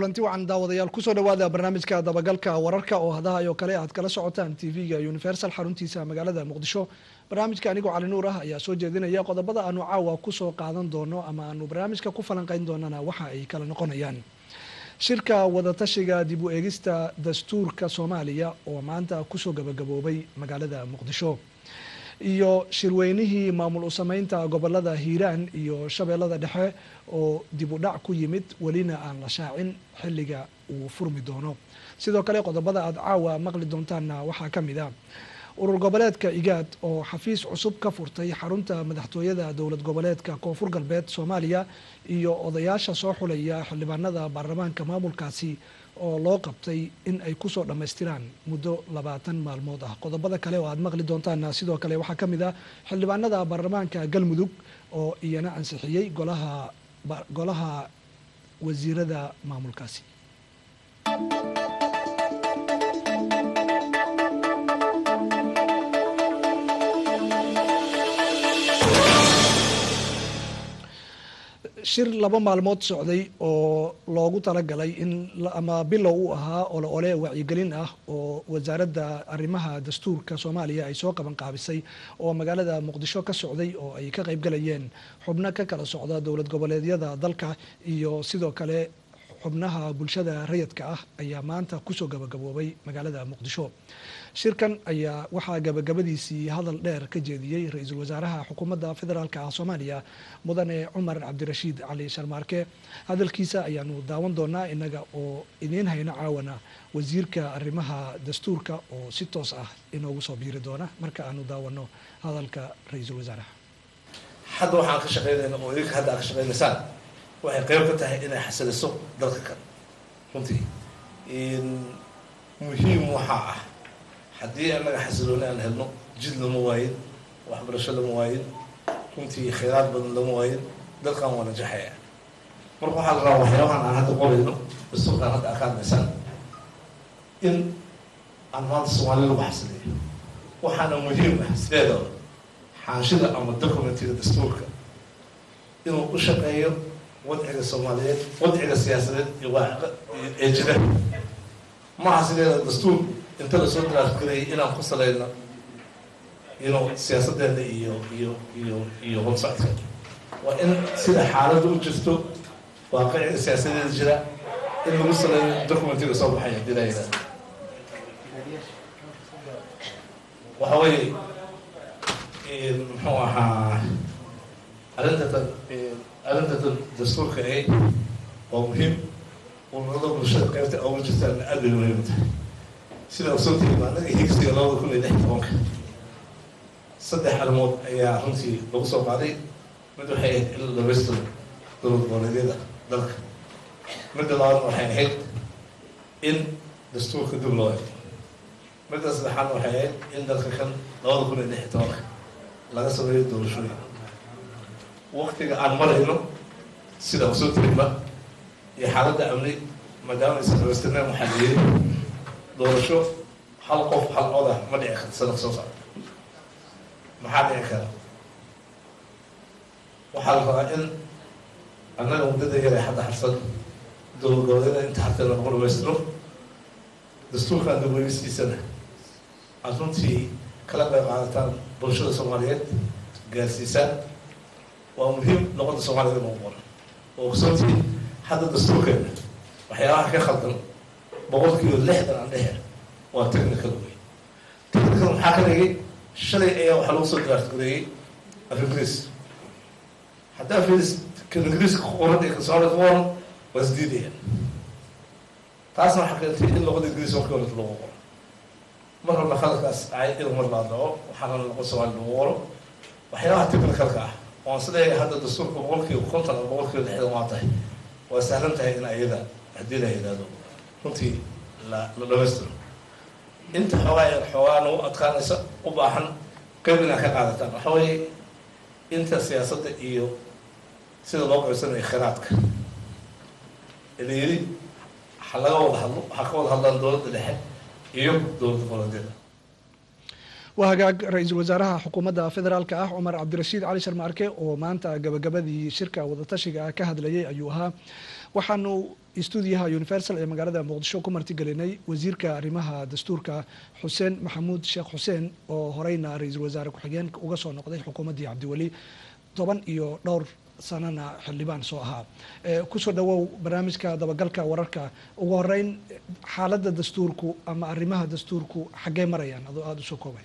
kulanti wacan daawadayaal kusoo dhawaada barnaamijka dabagalka wararka oo hadaha oo kale aad kala socotaan tv-ga universal xaruntiisa magaalada muqdisho barnaamijka anigoo cali nuur ah ayaa soo jeedinaya qodobada aanu caawa kusoo qaadan doono ama aanu barnaamijka ku falanqeyn doonana waxa ay kala noqonayaan shirka wadatashiga dib u eegista dastuurka soomaaliya oo maanta kusoo gabagaboobay magaalada muqdisho iyo shirweynihii maamul u sameynta gobolada hiiraan iyo shabeellada dhexe oo dib u dhac ku yimid welina aan la shaacin xilliga uu furmi doono sidoo kale qodobada aada caawa maqli doontaanna waxaa ka mid a urur goboleedka igaad oo xafiis cusub ka furtay xarunta madaxtooyada dowlad goboleedka koonfur galbeed soomaaliya iyo odayaasha soo xulaya xildhibaanada baarlamaanka maamulkaasi oo loo qabtay in ay kusoo dhammaystiraan muddo labaatan maalmood ah qodobada kale oo aada maqli doontaana sidoo kale waxaa ka mid ah xildhibaanada baarlamaanka galmudug oo iyana ansixiyey golaha golaha wasiirada maamulkaasi shir laba maalmood socday oo loogu talagalay in ama bilow u ahaa ole ole wacyigelin ah oo wasaaradda arrimaha dastuurka soomaaliya ay soo qaban qaabisay oo magaalada muqdisho ka socday oo ay ka qaybgalayeen xubno ka kala socda dowlad goboleedyada dalka iyo sidoo kale xubnaha bulshada rayidka ah ayaa maanta kusoo gabagaboobay magaalada muqdisho shirkan ayaa waxaa gabagabadiisii hadal dheer ka jeediyey ra-iisul wasaaraha xukuumadda federaalk ah soomaaliya mudane cumar cabdirashiid cali sharmaarke hadalkiisa ayaanu daawan doonaa inaga oo idiin hayno caawana wasiirka arrimaha dastuurka oo si toos ah inoogu soo biiri doona marka aanu daawano hadalka ra-iisul wasaaraha hadda waxaan ka shaqeynayna oo idinka hadda aad ka shaqeynaysaan waxay qeyb ka tahay inay xasiliso dalka kan runtii muhiim waxaa ah haddii annaga xasilooni aan helno jid lama waayin waxbarasho lama waayin runtii khayraad badan lama waayin dalkan waa najaxaya marka waxaa la rabaa waxyaabahan aan hadda qorayno dastuurkaan hadda akaadmaysaan in aan maanta soomaali lagu xasiliyo waxaana muhiim ah sideedaba xaanshida ama documentiga dastuurka inuu u shaqeeyo wadciga soomaaliyeed wadciga siyaasadeed iyo ee jira maaha sideeda dastuur inta lasoo draafgarayay inaan ku salayno ino siyaasadeena iyo iyo iyo iyo honsocodka waa in sida xaaladda u jirto waaqiciga siyaasadeeda jira in lagu saleeyo documentiga soo baxay hadii la yidhahdo waxa weeye muxuu ahaa arrintatan arrintatan dastuurka e waa muhiim ururada bulshada qeybta oga jirtaan aad bay muhiim tahay sida ogsoontihiin annaga higsiga labada kun iyo lix tobanka saddex arrimood ayaa runtii lagu soo qaaday mid waxay ahayd in la dhamaystiro dowlad goboleedyada dalka midda labaadna waxay ahayd in dastuurka dib loo ego midda saddexaadna waxay ahayd in dalka kan labada kun iyo lix tobanka laga sameeyo doorashooyin waktiga aan marayno sida ogsoontihiinba iyo xaaladda amni maadaama aysan dhamaystirneen waxaa la yiri doorasho hal qof hal odah ma dhici karta sanadka soo socda maxaa dhici kara waxaa la rabaa in annaga muddada yar ee hadda harsan dowlad goboleeda inta hartee lagu dhamaystiro dastuurkan daweynistiisana aad runtii kala qayb qaadataan bulshada soomaaliyeed gaarsiisaan waa muhiim luqadda soomaaliyed in lagu qoro oo ogsoontii hadda dastuurkeena waxyaabaha ka khaldan boqol kiiba lixdan aan dhehe waa technical wey technical maxaa ka dhigay shalay ayaa waxaa lagu soo draafgareeyey af ingiriis haddaa firis kan ingiriiska ku qoran iyo kan soomaalida ku qoran waa isdiidayaan taasna waxaa keentay in luqada ingiriis markii horeta lagu qoro mar horna khaladkaas ay in mar laa dhaco waxaana luqada soomaali lagu qoro waxyaabaha technicalka ah waan sileeyahay hadda dastuurka boqol kiiba konton ama boqol kiiba lixdan waa tahay waa sahlan tahay in ayada haddii la yidhaahdo runtii la la dhamaystiro inta xoogaa yar xoogaa nagu adkaanaysa u baahan qeyb inaa ka qaadataan waxa weeye inta siyaasadda iyo sida loo qaybsanayo khiraadka la yiri ha laga wada hadlo ha ka wada hadlaan dowladda dhexe iyo dowladda goboleedyada waa hagaag ra-iisul wasaaraha xukuumadda federaalka ah cumar cabdirashiid cali sharmaarke oo maanta gabagabadii shirka wadatashiga ka hadlayay ayuu ahaa waxaanu stuudiyaha universal ee magaalada muqdisho ku martigelinay wasiirka arrimaha dastuurka xuseen maxamuud sheekh xuseen oo horeyna ra-iisul wasaare ku-xigeenka uga soo noqday xukuumaddii cabdiweli toban iyo dhowr sanana xildhibaan soo ahaa kusoo dhawow barnaamijka dabagalka wararka ugu horeyn xaaladda dastuurku ama arrimaha dastuurku xaggee marayaan adoo aada usoo koobay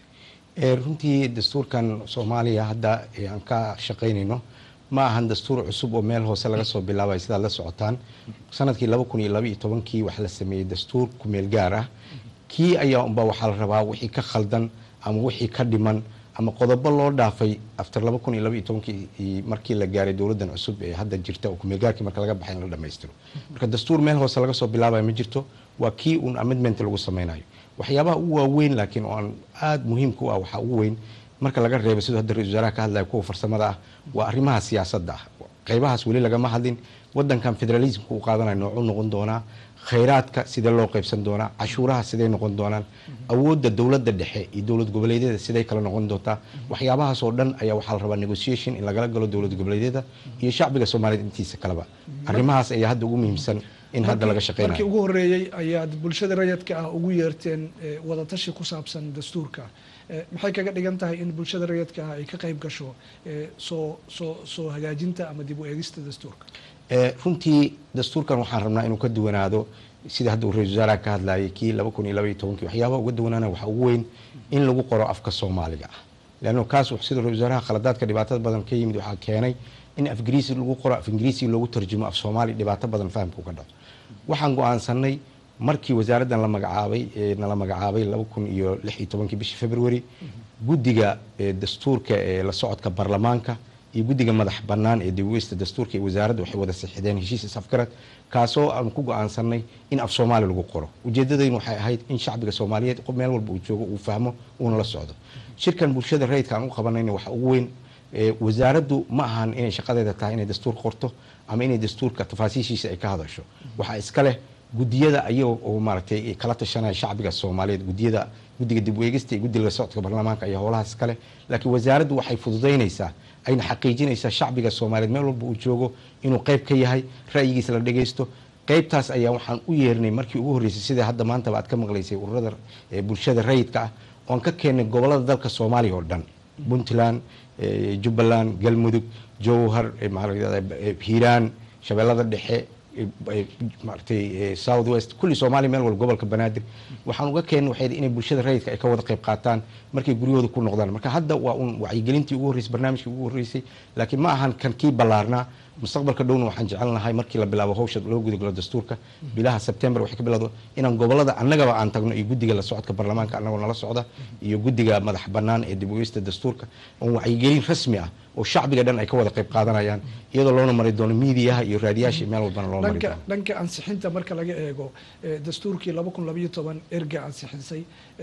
runtii dastuurkan soomaaliya hadda aan ka shaqaynayno ma ahan dastuur cusub oo meel hoose laga soo bilaabay sidaad la socotaan sanadkii laba kun iyo laba iyo tobankii waxaa la sameeyey dastuur kumeel gaar ah kii ayaa unba waxaa la rabaa wixii ka khaldan ama wixii ka dhiman ama qodobo loo dhaafay after laba kun iyo laba iyo tobankii markii la gaaray dowladdan cusub ee hadda jirta oo kumeelgaarkii marka laga baxay in la dhamaystiro marka dastuur meel hoose laga soo bilaabayo ma jirto waa kii un amendment lagu sameynayo waxyaabaha ugu waaweyn laakiin oo aan aada muhiimka u ah waxaa ugu weyn marka laga reebo siduu hadda ra-isul wasaaraha ka hadlaya kuwa farsamada ah waa arrimaha siyaasadda ah qaybahaas weli lagama hadlin wadankan federalismka uu qaadanayo noocuu noqon doonaa khayraadka sidee loo qaybsan doonaa cashuuraha sidey noqon doonaan awoodda dowladda dhexe iyo dowlad goboleedyada siday kala noqon doontaa waxyaabahaas oo dhan ayaa waxaa la rabaa negotiation in lagala galo dowlad goboleedyada iyo shacbiga soomaaliyeed intiisa kaleba arrimahaas ayaa hadda ugu muhiimsan in hadda laga shaqeynayo markii ugu horeeyey ayaad bulshada rayadka ah ugu yeerteen wadatashi ku saabsan dastuurka maxay kaga dhigan tahay in bulshada rayadka ah ay ka qayb gasho soo soo soo hagaajinta ama dib u eegista dastuurka runtii dastuurkan waxaan rabnaa inuu ka duwanaado sida hadda uu ra-isul wasaaraha ka hadlayay kii laba kun iyo laba iyo tobankii waxyaabaha uga duwanaana waxaa ugu weyn in lagu qoro afka soomaaliga ah leanno kaas sida ra-isul wasaaraha khaladaadka dhibaatada badan ka yimid waxaa keenay in af ingiriisi lagu qoro af ingiriisi loogu tarjumo af soomaali dhibaato badan fahamka uga dhaco waxaan go-aansanay markii wasaaraddan la magacaabay nala magacaabay laba kun iyo lix iyo tobankii bishii february guddiga dastuurka ee la socodka baarlamaanka iyo guddiga madax bannaan ee dibweysta dastuurka iyo wasaaradda waxay wada sixideen heshiis isafgarad kaasoo aan ku go-aansanay in af soomaali lagu qoro ujeeddadaynu waxay ahayd in shacbiga soomaaliyeed meel walba uu joogo uu fahmo uuna la socdo shirkan bulshada rayidka aan u qabanayna waxa ugu weyn wasaaraddu ma ahan inay shaqadeeda tahay inay dastuur qorto ama inay dastuurka tafaasiishiisa ay ka hadasho waxaa iska leh gudiyada ayaga oo maaragtay kala tashanaya shacbiga soomaaliyeed gudiyada guddiga dib weegista iyo guddiga socodka baarlamaanka ayaa howlahaas iska leh laakiin wasaaraddu waxay fududaynaysaa ayna xaqiijinaysaa shacbiga soomaaliyeed meel walba uu joogo inuu qayb ka yahay ra'yigiisa la dhagaysto qaybtaas ayaa waxaan u yeernay markii ugu horreysay sida hadda maantaba aad ka maqlaysay ururada bulshada rayidka ah oan ka keennay gobolada dalka soomaaliya oo dhan puntland jubbaland galmudug jowhar hiiraan shabeellada dhexe maaragtay south west kulli soomaaliya meel walba gobolka banaadir waxaan uga keennay waxay inay bulshada rayidka ay ka wada qayb qaataan markay guryahooda ku noqdaan marka hadda waa un wacyigelintii ugu horreysay barnaamijkii ugu horreysay laakiin ma ahan kan kii ballaarnaa mustaqbalka dhowna waxaan jecelnahay markii la bilaabo hawsha loo gudagalo dastuurka bilaha sebtembar waxay ka bilowdo inaan gobolada annagaba aan tagno iyo guddiga la socodka baarlamaanka annagoo nala socda iyo guddiga madax bannaan ee dib ugeysta dastuurka oon wacyigelin rasmi ah oo shacbiga dhan ay ka wada qayb qaadanayaan iyadoo loona mari doono miidiyaha iyo raadiyaasha meel walbana loo mari doono dhanka ansixinta marka laga eego dastuurkii laba kun labayo toban erga ansixisay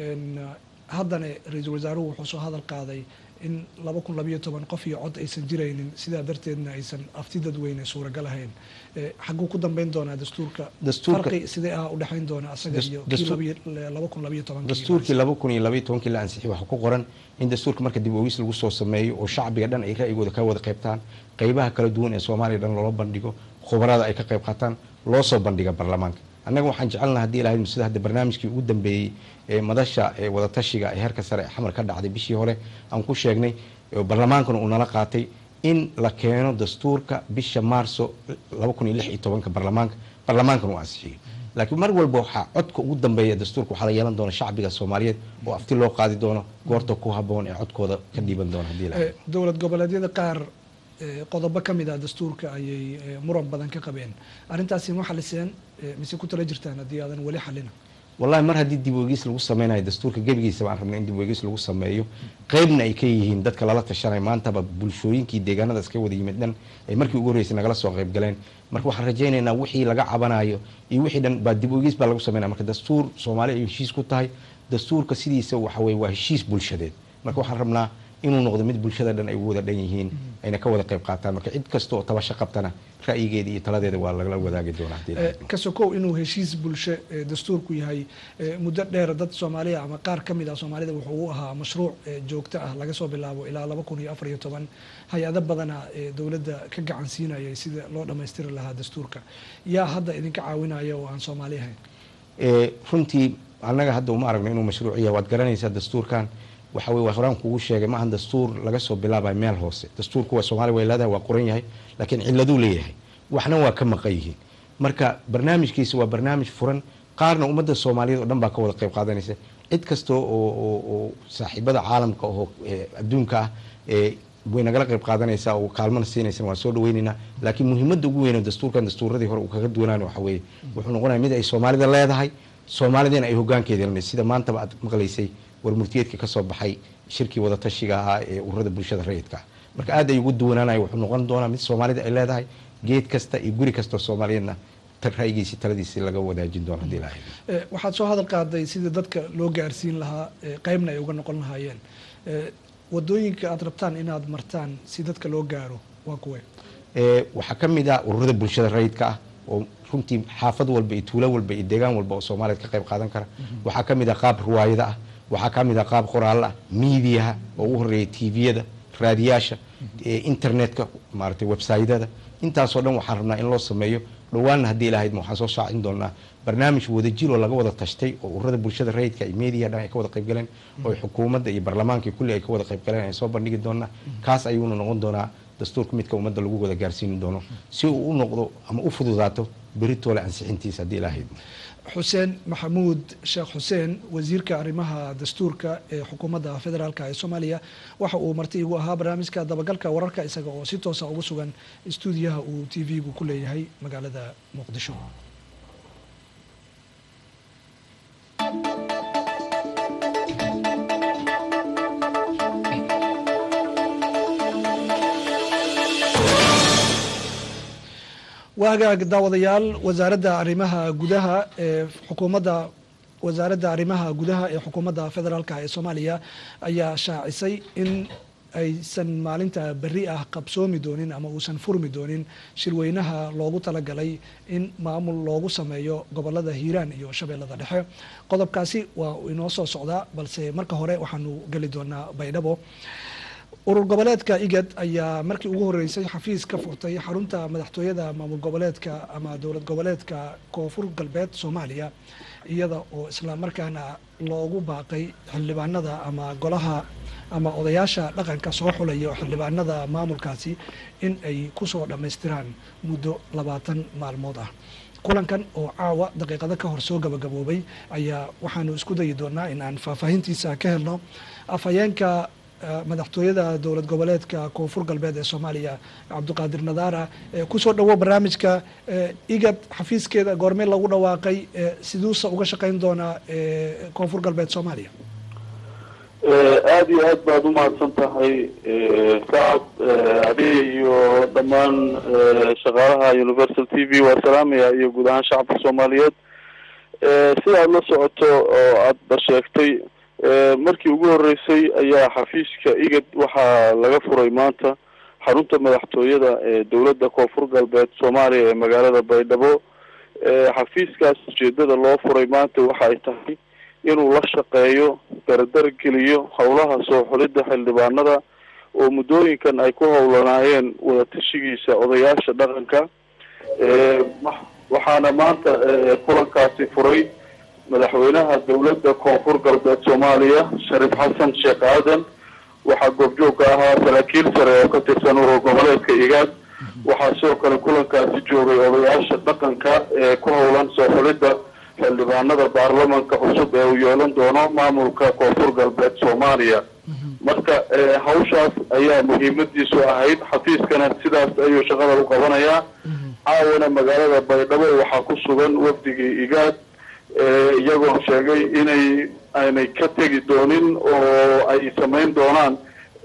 haddana ra-iisul wasaaruhu wuxuu soo hadal qaaday in laba kun labayo toban qof iyo cod aysan jiraynin sidaa darteedna aysan afti dadweyne suuragal ahayn xaguu ku dambeyn doonaa dastuurka farqi sidee ah udhexayn doona asaga iyo kii laba kun labayo toban dastuurkii laba kun iyo labayo tobankii la ansixiyay waxaa ku qoran in dastuurka marka dib oogis lagu soo sameeyo oo shacbiga dhan ay ra'yigooda ka wada qaybtaan qaybaha kala duwan ee soomaaliya dhan loola bandhigo khubarada ay ka qayb qaataan loo soo bandhiga baarlamaanka annaga waxaan jecelnaha hadii ilahay sida hadda barnaamijkii ugu dambeeyey ee madasha ee wadatashiga ee heerka sare ee xamar ka dhacday bishii hore aan ku sheegnay baarlamaankana uu nala qaatay in la keeno dastuurka bisha maarso laba kun iyo lix iyo tobanka baarlamaanka baarlamaankana uu ansixiyey laakiin mar walba waxaa codka ugu dambeeya dastuurka waxaa la yeelan doona shacbiga soomaaliyeed oo afti loo qaadi doono goorta ku haboon ee codkooda ka dhiiban doona hadii ilahay dowlad goboleedyada qaar qodobo ka mid ah dastuurka ayay muran badan ka qabeen arrintaasi ma xaliseen mise ku tala jirtaan haddii aadan weli xalina wallahi mar haddii dib weegis lagu sameynayo dastuurka gebigiisa baan rabnay in dib weegis lagu sameeyo qeybna ay ka yihiin dadka lala tashanay maantaba bulshooyinkii deegaanadaas ka wada yimid dhan ay markii ugu horreysay nagala soo qayb galeen marka waxaan rajaynaynaa wixii laga cabanayo iyo wixii dhan baa dib weegis baa lagu sameynaya marka dastuur soomaali ay heshiis ku tahay dastuurka sidiisa waxa weye waa heshiis bulshadeed marka waxaan rabnaa inuu noqdo mid bulshada dhan ay ugu wada dhan yihiin ayna ka wada qayb qaataan marka cid kasta oo tabasho qabtana ra'yigeeda iyo taladeeda waa lagala wadaagi doonaa haddii la Eh, idmo. ka sokow inuu heshiis bulsho eh, dastuurku yahay eh, muddo dheer dad soomaaliya ama qaar ka mid ah soomaalida wuxuu u ahaa mashruuc eh, joogto ah laga soo bilaabo ilaa laba kun iyo afar iyo toban hay-ado badana ee dowladda ka gacan siinayay sida loo dhammaystiri lahaa dastuurka yaa hadda idinka caawinaya oo aan soomaali ahayn Ee, runtii annaga hadda uma aragno inuu mashruuc yahay waad garanaysaa dastuurkan waxa weye waa horaan kugu sheegay maahan dastuur laga soo bilaabayo meel hoose dastuurku waa soomaaliya way leedahay waa qoran yahay laakiin ciladuu leeyahay waxna waa ka maqan yihiin marka barnaamijkiisa waa barnaamij furan qaarna ummadda soomaaliyeed oo dhan baa ka wada qayb qaadanaysa cid kasta oo oo oo saaxiibada caalamka oo ee, adduunka ah ee way nagala qayb qaadanaysaa oo kaalmana siinaysan waan soo dhaweynaynaa laakiin muhiimadda ugu weyn oo dastuurkan dastuuradii hore uu kaga duwanaan waxa weeye wuxuu noqonaya mid ay soomaalida leedahay soomaalidina ay hogaankeeda leedahay sida maantaba aad maqlaysay warmurtiyeedka ka soo baxay shirkii wadatashiga ahaa ee ururada bulshada rayidka ah marka aad ay ugu duwanaanaya wuxuu noqon doonaa mid soomaalida ay leedahay geed kasta iyo guri kasta oo soomaaliyeedna ta- ra'yigiisi taladiisi laga wadaajin doono haddii ilaahay Eh, waxaad soo hadal qaaday sidii dadka loo gaarsiin lahaa eh, qaybna ay uga noqon lahaayeen Eh, wadooyinka aad rabtaan inaad martaan si dadka loo gaaro waa kuwe Ee, waxaa ka mid ah ururada bulshada rayidka ah oo runtii xaafad walba iyo tuulo walba iyo deegaan walba oo soomaaliyeed ka qayb qaadan kara waxaa ka mid ah qaab ruwaayada ah waxaa ka mid ah qaab qoraalla ah miidiyaha oo ugu horeeya tviyada raadiyaasha ee internetka maaragtay websaydyada intaasoo dhan waxaan rabnaa in loo sameeyo dhowaanna haddii ilahayd waxaan soo shaacin doonaa barnaamij wadajir oo laga wada tashtay oo ururada bulshada rayidka iyo meediyaha dhan ay ka wada qayb galeen oo ay xukuumadda iyo baarlamaanka iyo kulli ay ka wada qayb galeen ay soo bandhigi doonaa kaas ayuuna noqon doonaa dastuurka midka ummadda lagu wada gaarsiin doono si uu u noqdo ama u fududaato beritoole ansixintiisa haddii ilaahay xuseen maxamuud sheekh xuseen wasiirka arrimaha dastuurka ee xukuumadda federaalk ee soomaaliya waxa uu marti igu ahaa barnaamijka dabagalka wararka isaga oo si toosa ugu sugan istuudiyaha uu t v-gu ku leeyahay magaalada muqdisho waagaag daawadayaal wasaaradda arrimaha gudaha ee xukuumadda wasaaradda arrimaha gudaha ee xukuumadda federaalk ee soomaaliya ayaa shaacisay in aysan maalinta berri ah qabsoomi doonin ama uusan furmi doonin shirweynaha loogu talagalay in maamul loogu sameeyo gobolada hiiraan iyo shabeellada dhexe qodobkaasi waa uu inoo soo socdaa balse marka hore waxaanu geli doonaa baydhabo urur goboleedka igad ayaa markii ugu horeysay xafiis ka furtay xarunta madaxtooyada maamul goboleedka ama dowlad goboleedka koonfur galbeed soomaaliya iyada oo isla markaana loogu baaqay xildhibaanada ama golaha ama odayaasha dhaqanka soo xulaya oo xildhibaanada maamulkaasi in ay kusoo dhammaystiraan muddo labaatan maalmood ah kulankan oo caawa daqiiqado ka hor soo gabagaboobay ayaa waxaanu isku dayi doonaa in aan faahfaahintiisa ka helno afhayeenka madaxtooyada dowlad goboleedka koonfur galbeed ee soomaaliya cabdiqaadir nadaara kusoo dhawo barnaamijka igad xafiiskeeda goormee lagu dhawaaqay siduusa uga shaqeyn doonaa koonfur galbeed soomaaliya aada iyo aad baad umahadsan tahay sacad adiga iyo dhammaan shaqaalaha universal t v waa salaamaya iyo guud ahaan shacabka soomaaliyeed sidaad la socoto oo aadba sheegtay markii ugu horeysay ayaa xafiiska igad waxaa laga furay maanta xarunta madaxtooyada ee dowladda koonfur galbeed soomaaliya ee magaalada baydhabo xafiiskaas ujeedada loo furay maanta waxa ay tahay inuu la shaqeeyo dardar geliyo howlaha soo xulidda xildhibaanada oo muddooyinkan ay ku howlanaayeen wadatashigiisa odayaasha dhaqanka waxaana maanta kulankaasi furay madaxweynaha dowladda koonfur galbeed soomaaliya shariif xasan sheekh aadan waxaa goobjoogka ahaa saraakiil sare oo ka tirsan urur goboleedka igaad waxaa sidoo kale kulankaasi joogay odayaasha dhaqanka ee ku howlan soo xulidda xildhibaanada baarlamanka cusub ee uu yeelan doono maamulka koonfur galbeed soomaaliya marka hawshaas ayaa muhiimadiisu ahayd xafiiskana sidaas ayuu shaqada u qabanayaa caawana magaalada baydhabo waxaa ku sugan wafdigii igaad iyagoo sheegay inay aynay ka tegi doonin oo ay samayn doonaan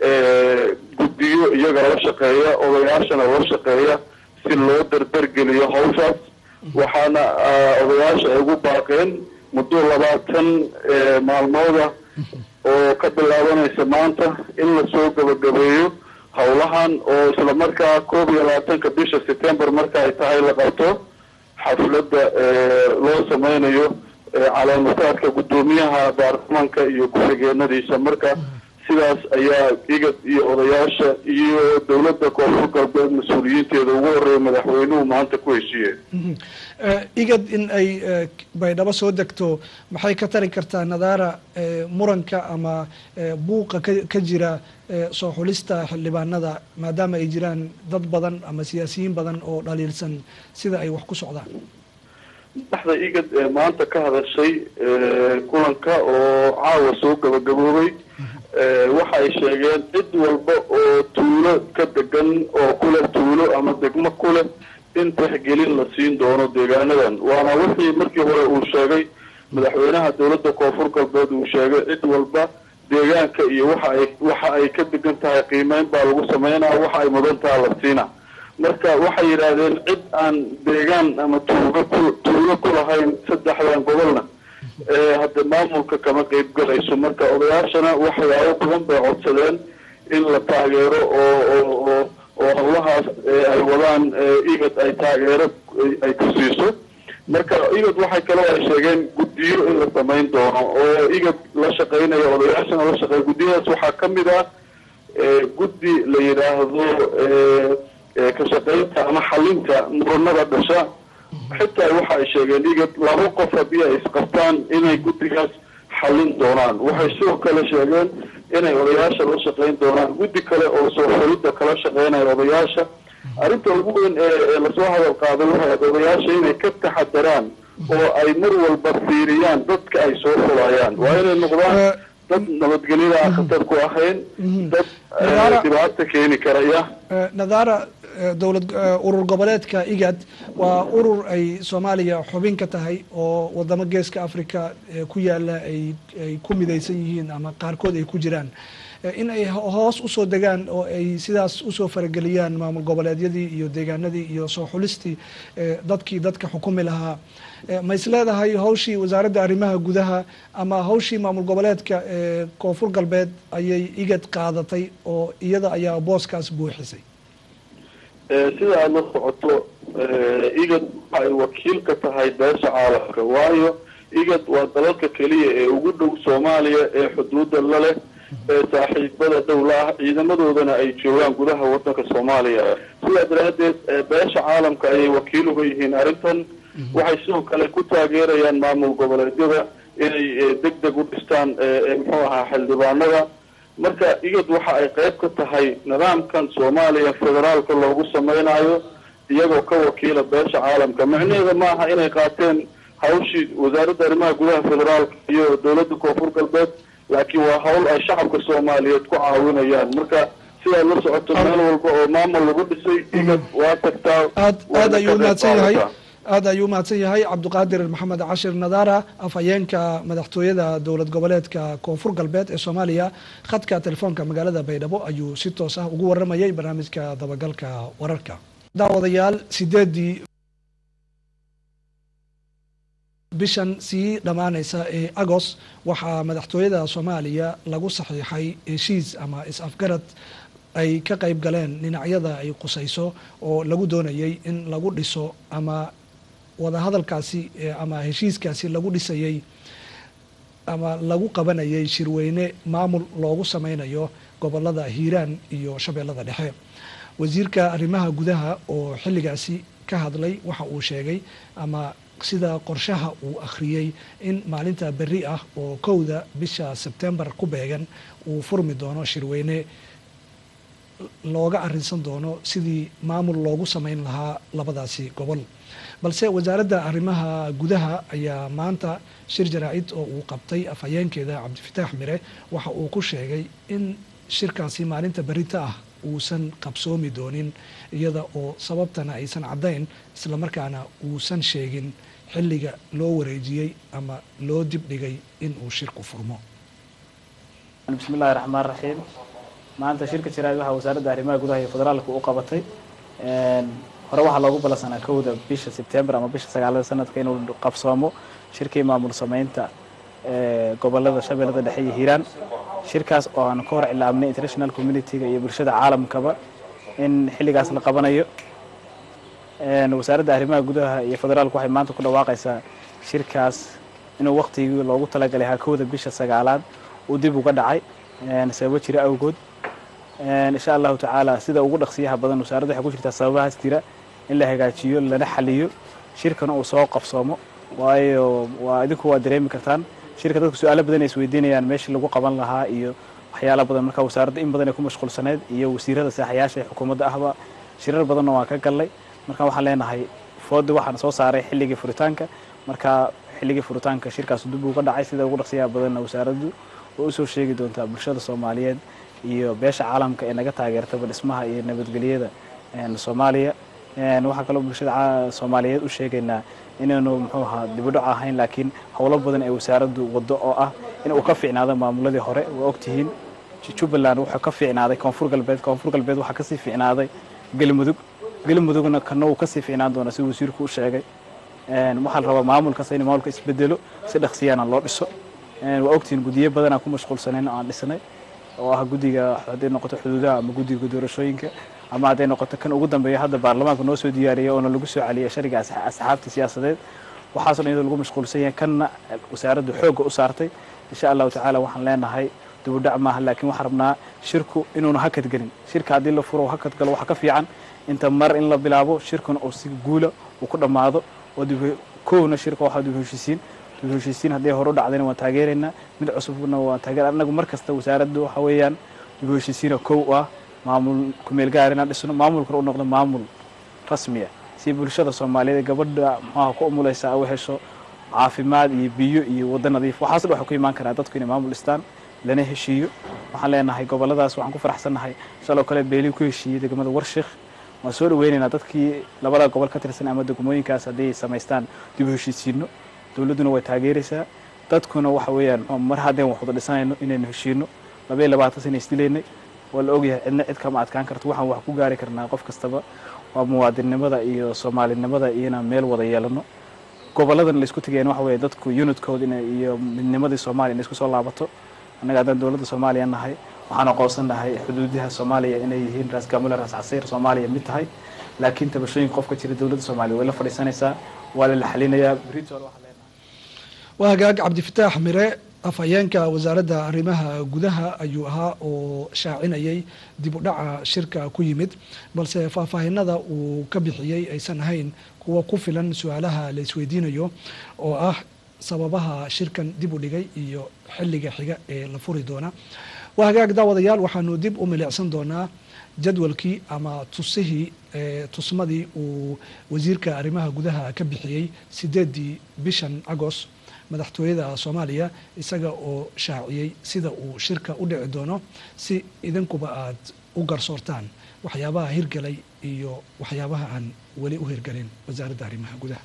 guddiyo iyaga la shaqeeya odayaashana la shaqeeya si loo dardargeliyo hawshaas waxaana odayaasha ay ugu baaqeen muddo labaatan maalmooda oo ka bilaabanaysa maanta in lasoo gabagabeeyo howlahan oo isla markaa koob iyo labaatanka bisha september marka ay tahay la qabto xafladda loo sameynayo calaamataadka guddoomiyaha baarlamaanka iyo ku-xigeenadiisa marka sidaas ayaa igad iyo odayaasha iyo dowladda koonfur galbeed mas-uuliyiinteeda ugu horeeya madaxweynuhu maanta ku heshiiyeen igad in ay baydhabo soo degto maxay ka tari kartaa nadaara muranka ama buuqa ka jira soo xulista xildhibaanada maadaama ay jiraan dad badan ama siyaasiyiin badan oo dhaliilsan sida ay wax ku socdaan madaxda igad ee maanta ka hadashay kulanka oo caawa soo gabagaboobay waxa ay sheegeen cid walba oo tuulo ka degan oo kuleh tuulo ama degmo kuleh in tixgelin la siin doono deegaanadan waana wixii markii hore uu sheegay madaxweynaha dowladda koonfur galbeed uu sheegay cid walba deegaanka iyo waxa ay waxa ay ka degan tahay qiimeyn baa lagu sameynaa waxa ay mudan taha la siina marka waxay yidhaahdeen cid aan deegaan ama tuulo ku tuulo ku lahayn saddexdan gobolna hadda maamulka kama qeyb galayso marka odayaashana waxyaabo badan bay codsadeen in la taageero oo oo oo oo howlahaas ay wadaan igad ay taageero ay ku siiso marka igad waxay kaloo ay sheegeen guddiyo in la samayn doono oo igad la shaqeynayo odayaashana la shaqeeya guddiyadaas waxaa ka mid ah guddi la yidhaahdo ka shaqeynta ama xalinta muranada dhasha xitaa waxa ay sheegeen igad laba qof haddii ay isqabtaan inay guddigaas xallin doonaan waxay sidoo kale sheegeen inay odayaasha la shaqeyn doonaan guddi kale oo soo xulidda kala shaqeynaya odayaasha arrinta ugu weyn ee lasoo hadal qaaday waxay ahayd odayaasha inay ka taxadaraan oo ay mar walba fiiriyaan dadka ay soo xulayaan waa inay noqdaan dad nabadgelyada aan khatar ku ahayn dad dhibaata keeni karaya nadaara dowlad urur goboleedka igad waa urur ay soomaaliya xubin ka tahay oo wadamo geeska africa ku yaala ay ay ku midaysan yihiin ama qaarkood ay ku jiraan in ay hoos usoo degaan oo ay sidaas usoo farageliyaan maamul goboleedyadii iyo deegaanadii iyo soo xulistii dadkii dadka xukumi lahaa ma is leedahay hawshii wasaaradda arrimaha gudaha ama hawshii maamul goboleedka koonfur galbeed ayay igad qaadatay oo iyada ayaa booskaas buuxisay sida aada la socoto igad waxa ay wakiil ka tahay beesha caalamka waayo igad waa dalalka keliya ee ugu dhow soomaaliya ee xuduudda la leh ee saaxiibada dowla ah ciidamadoodana ay joogaan gudaha wadanka soomaaliya sidaa daraaddeed beesha caalamka ayay wakiil uga yihiin arrintan waxay sidoo kale ku taageerayaan maamul goboleedyada inay deg deg u dhistaan muxuu ahaa xildhibaanada marka igad waxa ay qayb ka tahay nidaamkan soomaaliya federaalka loogu samaynayo iyagoo ka wakiila beesha caalamka micnaheeda ma aha inay qaateen hawshii wasaaradda arrimaha gudaha federaalka iyo dowladda koonfur galbeed laakiin waa hawl ay shacabka soomaaliyeed ku caawinayaan marka sidaad la socoto meel walba oo maamul lagu dhisay igad waa tagtaa aad aad ayuu umahadsan yahay aada ayuu umahadsan yahay cabdiqaadir maxamed cashir nadaara afhayeenka madaxtooyada dowlad goboleedka koonfur galbeed ee soomaaliya khadka telefoonka magaalada baydhabo ayuu si toos ah ugu waramayay barnaamijka dabagalka wararka daawadayaal sideedii bishan sii dhammaaneysa ee agost waxaa madaxtooyada soomaaliya lagu saxiixay heshiis ama is-afgarad ay ka qayb galeen dhinacyada ay qusayso oo lagu doonayay in lagu dhiso ama wadahadalkaasi ama heshiiskaasi lagu dhisayay ama lagu qabanayay shirweyne maamul loogu sameynayo gobolada hiiraan iyo shabeellada dhexe wasiirka arrimaha gudaha oo xilligaasi ka hadlay waxa uu sheegay ama sida qorshaha uu akhriyey in maalinta berri ah oo kowda bisha sebtembar ku beegan uu furmi doono shirweyne looga arrinsan doono sidii maamul loogu sameyn lahaa labadaasi gobol balse wasaaradda arrimaha gudaha ayaa maanta shir jaraa-id oo uu qabtay afhayeenkeeda cabdifataax mire waxa uu ku sheegay in shirkaasi maalinta berita ah uusan qabsoomi doonin iyada oo sababtana aysan caddayn islamarkaana uusan sheegin xilliga loo wareejiyey ama loo dibdhigay in uu shirku furmo bismi illahi raxmaan raxiim maanta shirka jaraa'id waxaa wasaaradda arrimaha gudaha iyo federaalka u qabatay hore waxaa loogu ballansanaa kowda bisha sebtembar ama bisha sagaalada sanadka inuu qabsoomo shirkii maamul sameynta gobolada shabeellada dhexe iyo hiiraan shirkaas oo aan ka hor cilaabnay international community-ga iyo bulshada caalamkaba in xilligaas la qabanayo wasaaradda arrimaha gudaha iyo federaalku waxay maanta ku dhawaaqaysaa shirkaas inuu waktigii loogu talagalay hakowda bisha sagaalaad uu dib uga dhacay sababo jira awgood insha allahu tacaala sida ugu dhaqsiyaha badan wasaaradda waxay ku jirtaa sababahaas jira in la hagaajiyo lana xaliyo shirkana uu soo qabsoomo waayo waa idinku waa dareemi kartaan shirka dadku su-aalo badan ay isweydiinayaan meeshii lagu qaban lahaa iyo waxyaala badan marka wasaaradda in badan ay ku mashquulsaneyd iyo wasiirada saaxayaasha ee xukuumadda ahba shirar badanna waan ka gallay marka waxaan leenahay foodi waxaan soo saaray xilligii furitaanka marka xilligii furitaanka shirkaas dib uga dhacay sida ugu dhaqsiyaha badanna wasaaraddu oo usoo sheegi doontaa bulshada soomaaliyeed iyo beesha caalamka ee naga taageertaba dhismaha iyo nabadgelyada soomaaliya waxaa kaloo bulshada soomaaliyeed u sheegaynaa inaynu muxuu ahaa dibidhoc ahayn laakiin howlo badan ee wasaaraddu waddo oo ah in uu ka fiicnaado maamuladii hore waa ogtihiin jubbaland wuxuu ka fiicnaaday koonfur galbeed koonfur galbeed waxaa kasii fiicnaaday galmudug galmudugna kana uu kasii fiicnaan doona si wasiirku u sheegay waxaa la rabaa maamulkasta in maamulka isbedelo si dhaqsiyaana loo dhiso waa ogtihiin guddiyo badan aan ku mashquulsanayn oo aan dhisnay oo ah guddiga hadday noqoto xuduudaha ama guddiga doorashooyinka ama hadday noqoto kan ugu dambeeya hadda baarlamaanka noo soo diyaariyay oona lagu soo celiyay shariga asxaabta siyaasadeed waxaasoo dhan iyadoo lagu mashquulsan yahay kanna wasaaraddu xoogga u saartay insha allahu tacaala waxaan leenahay dibudhac maaha laakiin waxaan rabnaa shirku inuuna hakadgelin shirka haddii la furo hakad galo waxa ka fiican inta mar in la bilaabo shirkuna uu si guula uu ku dhammaado oo kowna shirka waxaa dib heshiisiin dib heshiisiin haddii hore u dhacdayna waan taageeraynaa mid cusubna waan taageer annagu mar kasta wasaaraddu waxa weeyaan dib heshiisiina kow ah maamul kumeel gaar inaan dhisno maamulkuna u noqdo maamul rasmiya si bulshada soomaaliyeed gabadha muxuaha ku umulaysa u hesho caafimaad iyo biyo iyo waddo nadiif waxaas dhan waxay ku imaan karaa dadku inay maamul dhistaan lana heshiiyo waxaan leenahay goboladaas waxaan ku faraxsannahay shaloo kale beelii ku heshiiyey degmada warshiikh waan soo dhaweynaynaa dadkii labada gobol ka tirsan ama degmooyinkaas haddii samaystaan dib u heshiisiino dowladduna way taageeraysaa dadkuna waxa weeyaan mar haddeen wax wada dhisanayno inaynu heshiino labaiyo labaatan sana isdilaynay waa la ogyahay cidna cid kama adkaan karto waxaan wax ku gaari karnaa qof kastaba waa muwaadinnimada iyo soomaalinimada iyo inaan meel wada yeelano goboladan laisku tegeen waxa weeye dadku unidkooda iyo midnimadii soomaaliya inay isku soo laabato annaga haddaan dowladda soomaaliya nahay waxaan aqoonsannahay xuduudaha soomaaliya inay yihiin raas gamule raas casiir soomaaliya mid tahay laakiin tabashooyinka qofka jira dowladda soomaaliya way la fadhiisanaysaa waa la xalinayaa britol waxaa leenahay waa hagaag cabdifataax mire afhayeenka wasaaradda arrimaha gudaha ayuu ahaa oo shaacinayay dib u dhaca shirka ku yimid balse faahfaahinada uu ka bixiyey aysan ahayn kuwa ku filan su-aalaha la isweydiinayo oo ah sababaha shirkan dib u dhigay iyo xilliga xiga ee la furi doona waa hagaag daawadayaal waxaanu dib u milicsan doonaa jadwalkii ama tusihii tusmadii uu wasiirka arrimaha gudaha ka bixiyey sideedii bishan agost madaxtooyada soomaaliya isaga oo shaaciyey sida uu shirka u dhici doono si idinkuba aad u garsoortaan waxyaabaha hirgalay iyo waxyaabaha aan weli u hirgalin wasaaradda arrimaha gudaha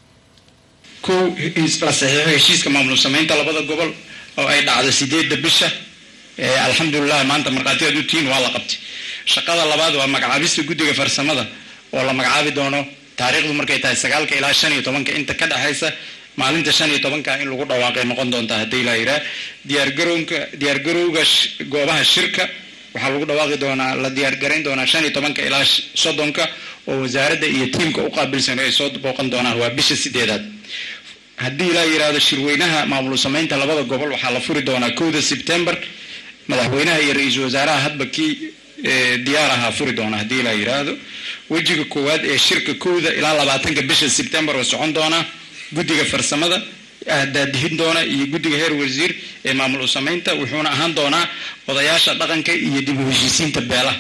kow la saxiixo heshiiska maamul samaynta labada gobol oo ay dhacdo sideedda bisha alxamdulilah maanta markhaatiyaad u tihiin waa la qabtay shaqada labaad waa magacaabista guddiga farsamada oo la magacaabi doono taariikhdu markay tahay sagaalka ilaa shan iyo tobanka inta ka dhexaysa maalinta shan iyo tobanka in lagu dhawaaqay noqon doontaa haddii la yidhaah diyaargarowka diyaargarowga goobaha shirka waxaa lagu dhawaaqi doonaa la diyaargarayn doonaa shan iyo tobanka ilaa soddonka oo wasaaradda iyo tiimka u qaabilsan ay soo booqan doonaan waa bisha sideedaad haddii la yidhaahdo shirweynaha maamul samaynta labada gobol waxaa la furi doonaa kowda sebtembar madaxweynaha iyo ra-iisul wasaaraha hadba kii diyaar ahaa furi doona haddii la yidhaahdo wejiga koowaad ee shirka kowda ilaa labaatanka bisha sebtembar oo socon doonaa guddiga farsamada daadihin doona iyo guddiga heer wasiir ee maamul u samaynta wuxuuna ahaan doonaa odayaasha dhaqanka iyo dib u heshiisiinta beelaha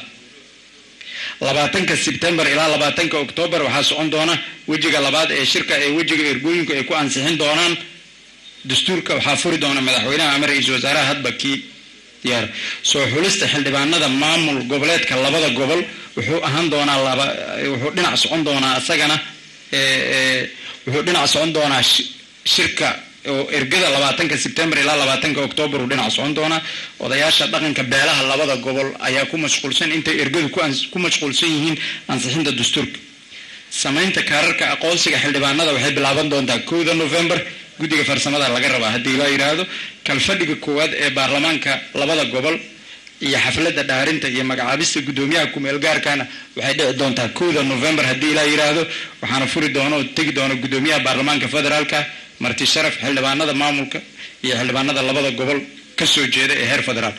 labaatanka sebtembar ilaa labaatanka oktoobar waxaa socon doona wejiga labaad ee shirka ee wejiga ergooyinku ay ku ansixin doonaan dastuurka waxaa furi doona madaxweynaha ama ra-iisul wasaaraha hadba kii diyaar soo xulista xildhibaanada maamul goboleedka labada gobol wuxuu ahaan doonaa laba wuxuu dhinac socon doonaa isagana wuxuu dhinac socon doonaa shirka oo ergada labaatanka sebtembar ilaa labaatanka oktoobar uu dhinac socon doonaa odayaasha dhaqanka beelaha labada gobol ayaa ku mashquulsan intay ergadu ku mashquulsan yihiin ansixinta dastuurka samaynta kaararka aqoonsiga xildhibaanada waxay bilaaban doontaa kowda novembar guddiga farsamada laga rabaa haddii la yidhaahdo kalfadhiga koowaad ee baarlamaanka labada gobol iyo xafladda dhaarinta iyo magacaabista guddoomiyaha kumeel gaarkana waxay dhici doontaa kowda november haddii la yidhaahdo waxaana furi doono oo tegi doono guddoomiyaha baarlamaanka federaalka marti sharaf xildhibaanada maamulka iyo xildhibaanada labada gobol ka soo jeeda ee heer federaal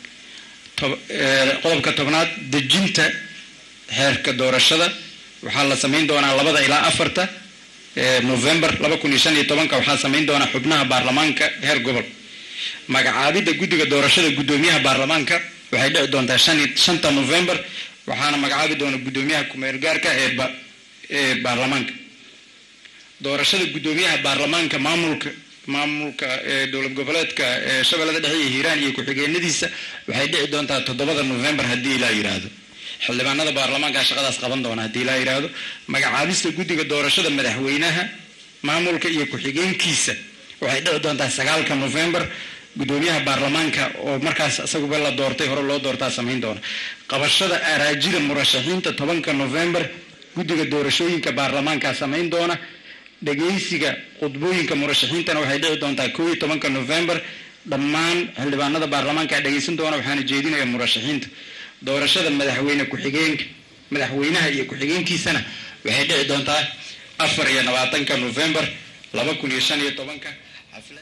qodobka tobnaad dejinta heerka doorashada waxaa la samayn doonaa labada ilaa afarta november laba kun iyo shan iyo tobanka waxaa samayn doonaa xubnaha baarlamaanka heer gobol magacaabidda guddiga doorashada guddoomiyaha baarlamaanka waxay dhici doontaa shan shanta november waxaana magacaabi doona guddoomiyaha kumeel gaarka ee ee baarlamaanka doorashada guddoomiyaha baarlamaanka maamulka maamulka dowlad goboleedka shabeellada dhexe iyo hiiraan iyo ku-xigeenadiisa waxay dhici doontaa toddobada november haddii ilaa yidhaahdo xildhibaanada baarlamaanka shaqadaas qaban doona haddii ilaa yidhaahdo magacaabista guddiga doorashada madaxweynaha maamulka iyo ku-xigeenkiisa waxay dhici doontaa sagaalka november guddoomiyaha baarlamaanka oo markaas isaguba la doortay hore loo doortaa samayn doona qabashada araajida murashaxiinta tobanka november guddiga doorashooyinka baarlamaanka samayn doona dhegaysiga khudbooyinka murashaxiintana waxay dhici doontaa koo iyo tobanka november dhammaan xildhibaanada baarlamaanka dhegaysan doona waxaana jeedinaya murashaxiinta doorashada madaxweyne ku-xigeenka madaxweynaha iyo ku-xigeenkiisana waxay dhici doontaa afar iyo labaatanka november laba kun iyo shan iyo tobanka xaflad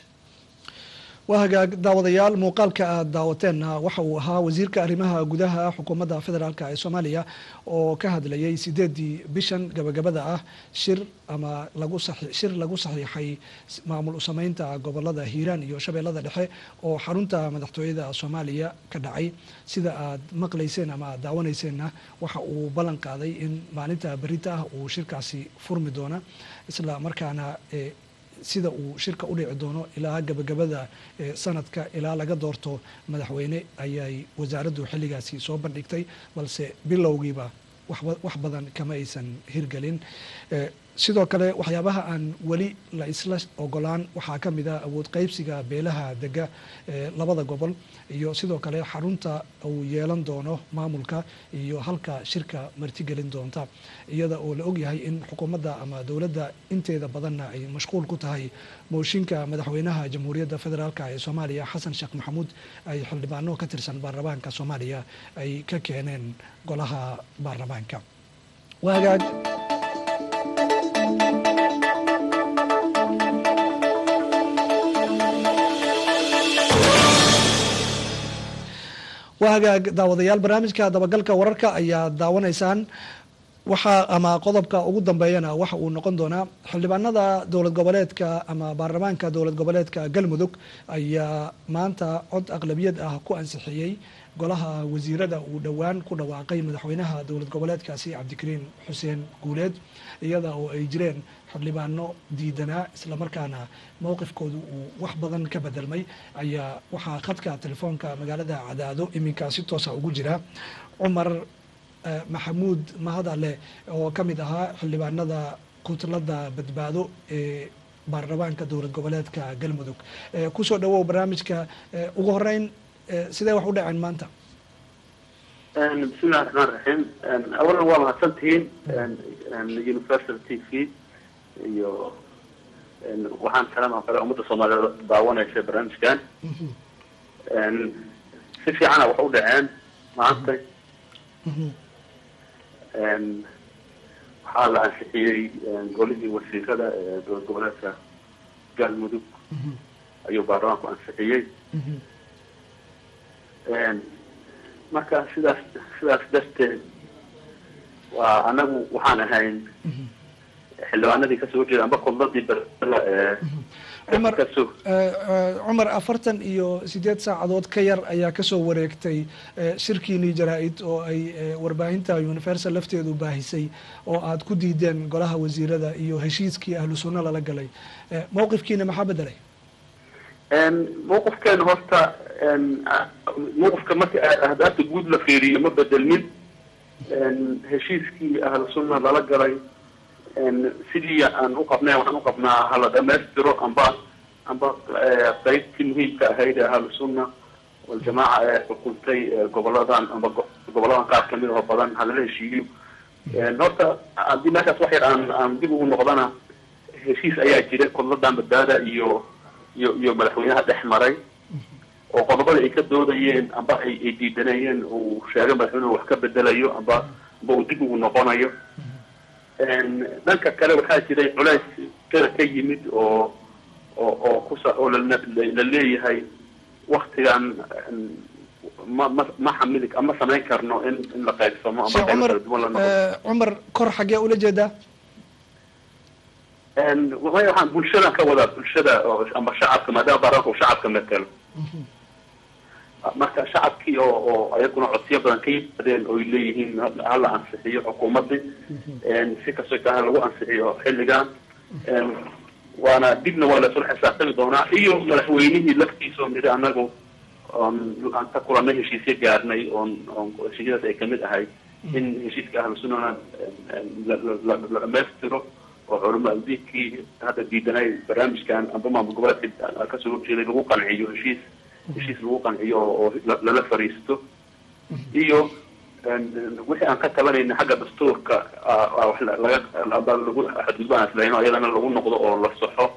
waa hagaag daawadayaal muuqaalka aad daawateenna waxa uu ahaa wasiirka arrimaha gudaha xukuumadda federaalk ee soomaaliya oo ka hadlayay sideedii bishan gabagabada ah shir ama lagu shir lagu saxiixay maamul usameynta gobolada hiiraan iyo shabeellada dhexe oo xarunta madaxtooyada soomaaliya ka dhacay sida aad maqlayseen ama aad daawaneyseenna waxa uu ballan qaaday in maalinta berita ah uu shirkaasi furmi doona isla markaana sida uu shirka u dhici doono ilaa gabagabada sanadka ilaa laga doorto madaxweyne ayay wasaaraddu xilligaasi soo bandhigtay balse bilowgiiba wax badan kama aysan hirgelin sidoo kale waxyaabaha aan weli la isla ogolaan waxaa ka mid ah awood qeybsiga beelaha dega labada gobol iyo sidoo kale xarunta uu yeelan doono maamulka iyo halka shirka martigelin doonta iyada oo la ogyahay in xukuumadda ama dowladda inteeda badanna ay mashquul ku tahay mooshinka madaxweynaha jamhuuriyadda federaalk ee soomaaliya xasan sheekh maxamuud ay xildhibaano ka tirsan baarlamaanka soomaaliya ay ka keeneen golaha baarlamaanka waagaag waa hagaag daawadayaal barnaamijka dabagalka wararka ayaa daawanaysaan waxaa ama qodobka ugu dambeeyana waxa uu noqon doonaa xildhibaanada dowlad goboleedka ama baarlamaanka dowlad goboleedka galmudug ayaa maanta cod aqlabiyad ah ku ansixiyey golaha wasiirada uu dhowaan ku dhawaaqay madaxweynaha dowlad goboleedkaasi cabdikariin xuseen guuleed iyada oo ay jireen xildhibaano diidanaa islamarkaana mowqifkoodu uu wax badan ka bedelmay ayaa waxaa khadka telefoonka magaalada cadaado iminkaa si toosa ugu jira cumar maxamuud mahadale oo ka mid ahaa xildhibaanada kutlada badbaado ee baarlamaanka dowlad goboleedka galmudug kusoo dhawow barnaamijka ugu horeyn sidee wax u dhaceen maanta bismillahi raxmaan raxiim awalan waa mahadsantihiin universal t v iyo waxaan salaan oo kale ummadda soomaaliyeed daawanaysa barnaamijkan si fiicana wax u dhaceen maanta waxaa la ansixiyey golihii wasiirada ee dowlad goboleedka galmudug ayuu baarlamaanku ansixiyey marka sidaas sidaas darteed waa anagu waxaan ahayn xildhibaanadii kasoo horjeeda amba kudladii berla ee cumar cumar afartan iyo sideed saacadood ka yar ayaa kasoo wareegtay shirkiinii jaraa-id oo ay warbaahinta universal lafteedu baahisay oo aad ku diideen golaha wasiirada iyo heshiiskii ahlu sunna lala galay mawqifkiina maxaa bedelay mawqifkeena horta mawqifka marka ahdaafta guud la fiiriyo ma bedelmin heshiiskii ahlu sunna lala galay sidii aan uqabnay waxaan uqabnaa hala dhamaystiro amba amba qeybtii muhiimka ahayd ee ahlu sunna waljamaaca ee xukuntay goboladan amba goboladan qaar kamid oo badan halala heshiiyo horta haddii meeshaas wax yar aan aan dib ugu noqdana heshiis ayaa jira kudladan badbaada iyo iyo iyo madaxweynaha dhex maray oo qodobada ay ka doodayeen amba ay ay diidanayeen uu sheegay madaxweynuhu wax ka bedelayo amba amba uu dib ugu noqonayo dhanka kale waxaa jiray culays kala ka yimid oo oo oo kusa oo la leeyahay waktigan ma ma ma xamili ma samayn karno in in la qaybsamo ama sheekh qaybo cumar kala duwan la noqdo eh, cumar kor xaggee ula jeedaa waay waxaan bulshadan ka wadaa bulshada oo ama shacabka maadaama baarlamaanka uu shacabka metelo marka shacabkii oo oo ayaguna codsiyo badan ka yimaadeen oo ay leeyihiin hala ansixiyo xukuumadii si kastoo taa lagu ansixiyo xilligan waana dibna waa lasula xisaabtami doonaa iyo madaxweynihii laftiisa oo nidhi anagu oon aan ka kulanay heshiisyo gaarnay oon oon heshiisyadaas ay kamid ahay in heshiiska ahlu sunnana la la la dhamaystiro oo culamo diinkii hadda diidanay barnaamijkan amba maamul goboleedka kasoo horjeeday lagu qanciyo heshiis heshiis lagu qanciyo oo la- lala fariisto iyo wixii aan ka tabanayna xagga dastuurka ah, ah, wax la- laga aba lagu xadgudbaan islahayno iyadana lagu noqdo oo la soxo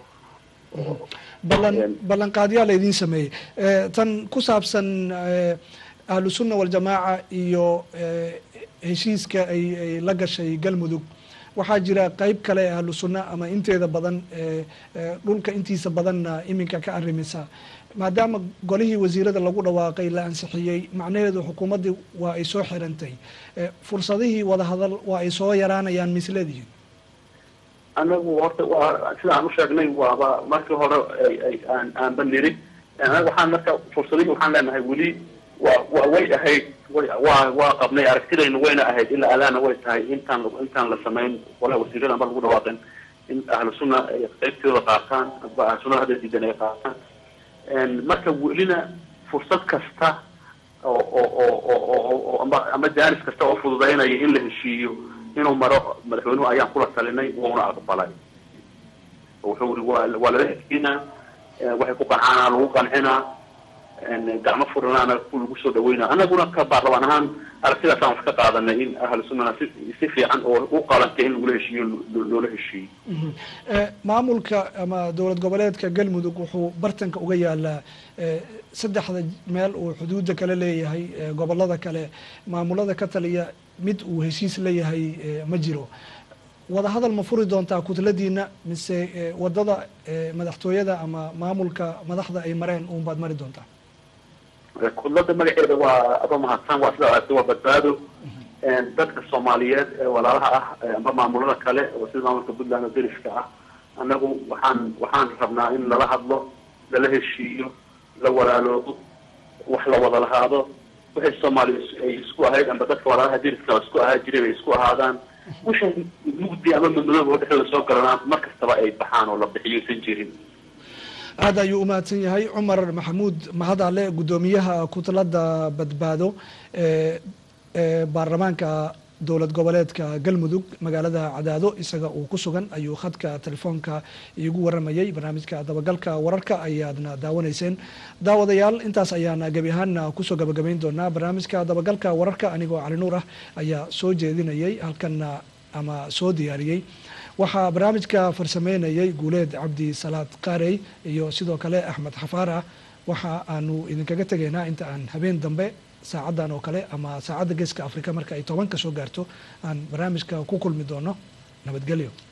ballan Een. ballanqaadyaa laydin sameeyey Eh, tan ku saabsan eh, ahlu sunna waljamaaca iyo eh, heshiiska ay ay la gashay galmudug waxaa jira qeyb kale ee ahlu sunna ama inteeda badan eh, eh, dhulka intiisa badanna iminka ka arrimisa maadaama golihii wasiirada lagu dhawaaqay la ansixiyey macnaheedu xukuumaddii waa ay soo xirantay Eh, fursadihii wadahadal waa ay soo yaraanayaan misleedihiin anagu horta waa sida aan usheegnay waaba markii hore ay ay aan aanba niri anaga waxaan marka fursadihii waxaan leenahay weli waa waa way ahayd way waa waa qabnay aragtidaynu wayna ahayd ilaa alaana way tahay intaan intaan la samayn walahi wasiirada amba lagu dhawaaqin in ahlu sunna ay qaybtooda qaataan amba ahlu sunna hadda diidan ay qaataan marka welina fursad kasta oo oo oo oo oo oo amba ama jaanis kasta oo fududaynaya in la heshiiyo inuu maro madaxweynuhu ayaan kula talinay wuuna aqbalay wuxuu iri waa waa lala heshiinaa eh, waxay ku qancaan lagu qancinaa en, gacmo furanaana ku lagu soo dhaweynaa anaguna ka baarlamaan ahaan aragtidaasaan wax ka qaadanay in ahlu sunnana si si fiican oo u qalantay in lagula heshiiyo lo- loola heshiiyo Mhm. Eh, maamulka ama dowlad goboleedka galmudug wuxuu bartanka uga yaalaa eh, saddexda meel uu xuduudda kale leeyahay eh, gobolada kale maamulada ka taliya mid uu heshiis leeyahay eh, ma jiro wadahadal ma furi doontaa kutladiina mise eh, wadada eh, madaxtooyada ama maamulka madaxda ay mareen uunbaad mari doontaa kudlada magaceeda waa aba mahadsan waa sida aragtay waa badbaado dadka soomaaliyeed ee walaalaha ah ee amba maamulada kale oo sida maamulka puntland oo deriska ah annagu waxaan waxaan rabnaa in lala hadlo lala heshiiyo la walaaloodo wax la wada lahaado wixii soomaaliya is- ay isku ahayd amba dadka walaalaha deriska oo isku ahaa jiray bay isku ahaadaan wixii mugdi ama madmadooba oo dhexdooda soo galanaan mar kastaba ay baxaan oo la bixiyo isan jirin aad ayuu umahadsan yahay cumar maxamuud mahadale guddoomiyaha kutlada badbaado ee ee baarlamaanka dowlad goboleedka galmudug magaalada cadaado isaga uu ku sugan ayuu khadka telefoonka iigu waramayay barnaamijka dabagalka wararka ayaadna daawanayseen daawadayaal intaas ayaana gebi ahaana kusoo gabagabayn doonaa barnaamijka dabagalka wararka anigoo cali nuur ah ayaa soo jeedinayay halkana ama soo diyaariyey waxaa barnaamijka farsameynayay guuleed cabdi salaad qaarey iyo sidoo kale axmed xafaar ah waxa aanu idinkaga tegaynaa inta aan habeen dambe saacadan oo kale ama saacadda geeska afrika marka ay toban ka soo gaarto aan barnaamijka ku kulmi doono nabadgelyo